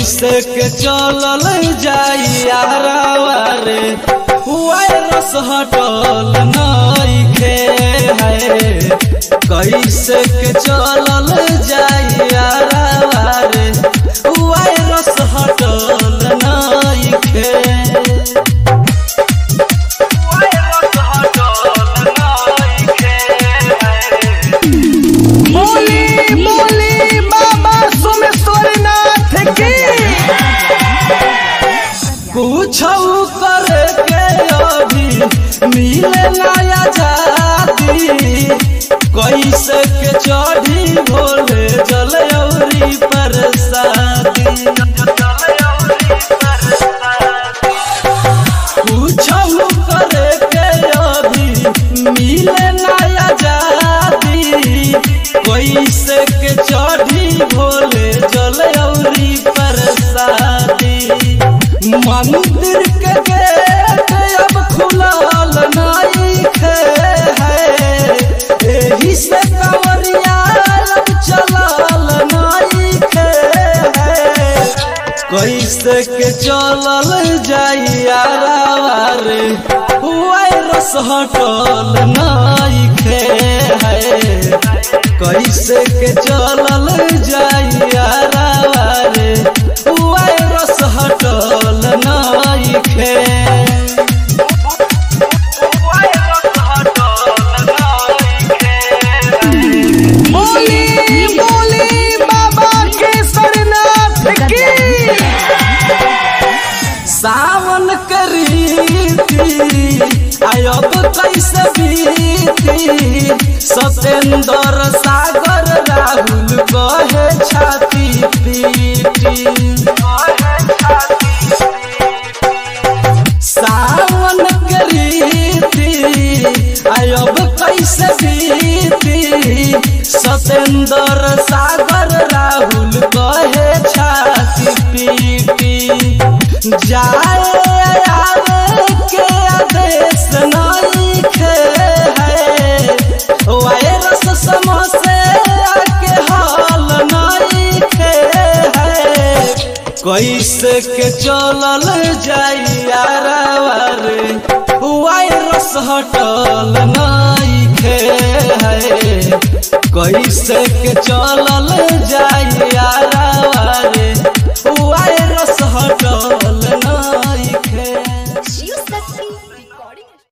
कैसे के चलल जाइयारावा रे वायरस हटल नइखे है कैसे के चलल जाइयारावा रे वायरस हटल नइखे बोली बोली बाबा सोमेश्वरनाथ की कुछ करे के अभी मिले नया जाती कैसे के चढ़ी भोले जल औरी परसादी कुछ करे के अभी मिले नया जाती कैसे के चढ़ी भोले जल औरी परसादी मंदिर के गेट अब खुलल नइखे है एही से कंवरिया अब चलल नइखे है कैसे के चलल जाइया रे वायरस हटल नइखे है कैसे के चलल जाइया रे वायरस हटल नइखे बोली बोली बाबा केसरनाथ की सावन करीती आयब कैसे बीती सतेंद्र सागर राहुल कहे छाती पीटी सावन करीती आयब कैसे बीती सतेंद्र सागर राहुल कहे छाती पीटी जाए आवे के आदेश नइखे है वायरस समोसे के हाल नइखे है कैसे के चलल जाइया रे वायरस हटल नइखे है कैसे के चलल जाइया